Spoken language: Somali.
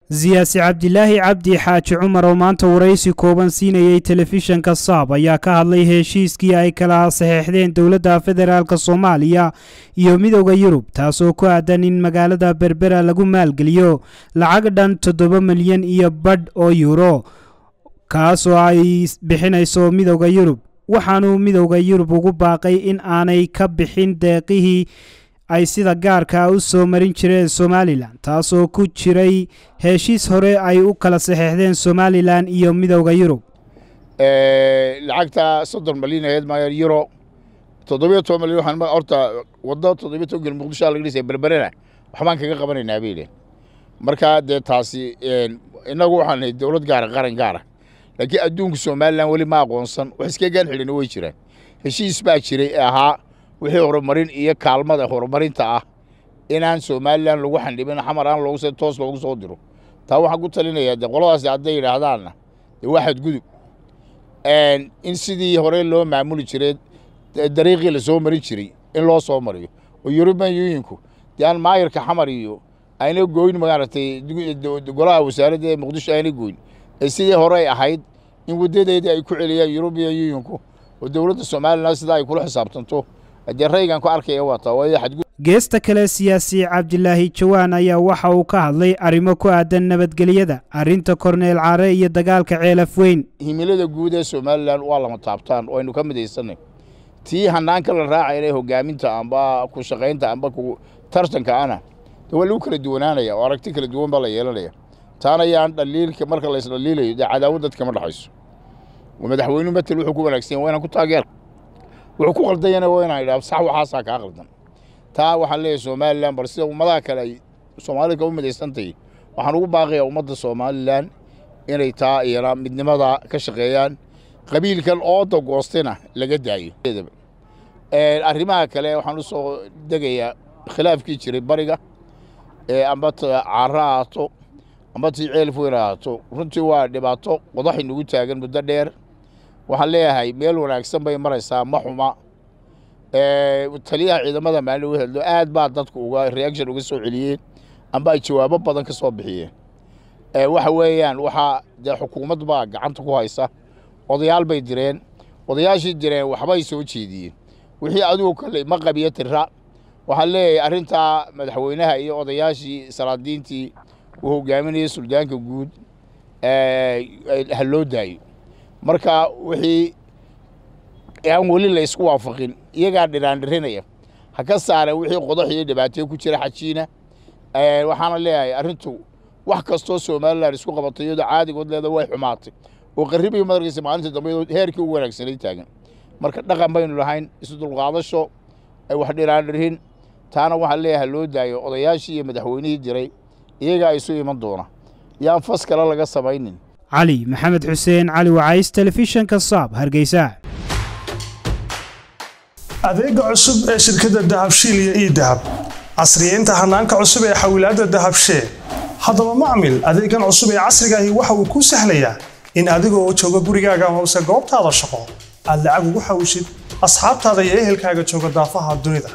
siyaasi cabdilaahi cabdi xaaji cumar oo maanta waraysi kooban siinayey telefishanka saab ayaa ka hadlay heshiiskii ay kala saxeexdeen dowladda federaalk soomaaliya iyo midooda yurub taasoo ku aadan in magaalada berbera lagu maalgeliyo lacag dhan toddoba milyan iyo badh oo yuuro kaasoo ay bixinayso midooda yurub waxaanuu midooda yurub ugu baaqay in aanay ka bixin deeqihii ay sida gaarka u soo marin jireen somalilan taasoo ku jiray heshiis hore ay u kala saxeexdeen somalilan iyo midooda yurub lacagta soddon malyan aheyd maayo euro toddobiyo toban malyan waxaan horta waddo toddobiyo toban gel muqdisho laga dhisay berberena waxbaan kaga qabanaynaa bay idheen marka dee taasi innagu waxaan nahay dowlad gaara qaran gaara laakiin adduunka somalilan weli ma aqoonsan wax iska gaan xidhin way jiraan heshiis baa jiray ee ahaa wixii horumarin iyo kaalmada horumarinta ah inaan somalilan lagu xandhibin xamar aan loogu toos loogu soo diro taa waxaan ku talinayaa de qoladaasi hadday yidhaahdaanna dee waa xadgudub in sidii hore loo maamuli jiray dariiqii la soo marin jiray in loo soo mariyo oo yuruban yuuyinku dee aan maayarka xamar iyo ayna goyn maaragtay golaha wasaaradda ee muqdisho ayna goyn ee sidii hore ay ahayd in waddadeedii ay ku celiyaan yurubiyan yuuyinku oo dowladda somalilan sidaa ay kula xisaabtanto dee raygan ku arkaya waa taa waayo xadgudub geesta kale siyaasi cabdilaahi jawaan ayaa waxa uu ka hadlay arrimo ku aadan nabadgelyada arrinta korneel caare iyo dagaalka ceelaf weyn himilada guud ee somalilan waa lama taabtaan oo aynu ka midaysanay tii hanaanka la raacayna hogaaminta amba ku shaqaynta amba ku tartanka ana de waa lagu kala duwanaanaya oo aragti kala duwan baa la yeelanaya taana yaan dhaliilka marka la isdhaliilayo dee cadaawad dadkama dhexayso madaxweynuhu matel wuxuu ku wanaagsan waa inaan ku taageer wuxuu ku qaldayana waa inaan idhaha sax waxaasaa kaa qaldan taa waxaan leeyahay somalilan bal sida ummadaha kale ay soomaalida ka u midaysantahay waxaan ugu baaqayaa ummadda somalilan inay taa iyana midnimada ka shaqeeyaan qabiilkan ooda goostayna laga daayo arrimaha kale waxaan u soo degayaa khilaafkii jiray bariga amba caaro ahaato amba tii ceelf weyn ahaato runtii waa dhibaato qodax inagu taagan muddo dheer waxaan leeyahay meel wanaagsan bay maraysaa ma xuma taliyaha ciidamada maalin u hadlo aad baa dadku uga reaction uga soo celiyeen amba ay jawaabo badan ka soo bixiyeen waxa weeyaan waxaa dee xukuumad baa gacanta ku haysa odayaal bay direen odayaashii direen waxbay soo jeediyeen wixii adigu kale ma qabiyo tira waxaan leeyahay arrintaa madaxweynaha iyo odayaashii salaadiintii uu hogaaminayay suldaanka guud ha loo daayo marka wixii aan weli la ysku waafaqin iyagaa dhiraandhirinaya ha ka saareen wixii qodax iyo dhibaatee ku jira xajiina waxaana leeyahay arrintu wax kastoo somalilan isku qabatay iyadoo caadigood leeda way xumaatay oo qarribii madarkiisa maalinta dambe heerkii ugu wanaagsanay taagan marka dhaqan baynu lahayn isu dulqaadasho wax dhiraandhirin taana waxaa leeyahay loo daayo odayaashii iyo madaxweynihii diray iyagaa isu iman doona yaan fas kale laga samaynin cali maxamed xuseen cali wacays telefishanka saab hargeysa adeega cusub ee shirkadda dahabshiil iyo ii dahab casriyeynta hanaanka cusub ee xawilaadda dahabshee haddaba macmil adeegan cusub ee casrigaahi waxa uu kuu sahlayaa in adigoo jooga gurigaaga hoose goobtaada shaqo aad lacag ugu xawishid asxaabtaada iyo ehelkaaga jooga daafaha dunida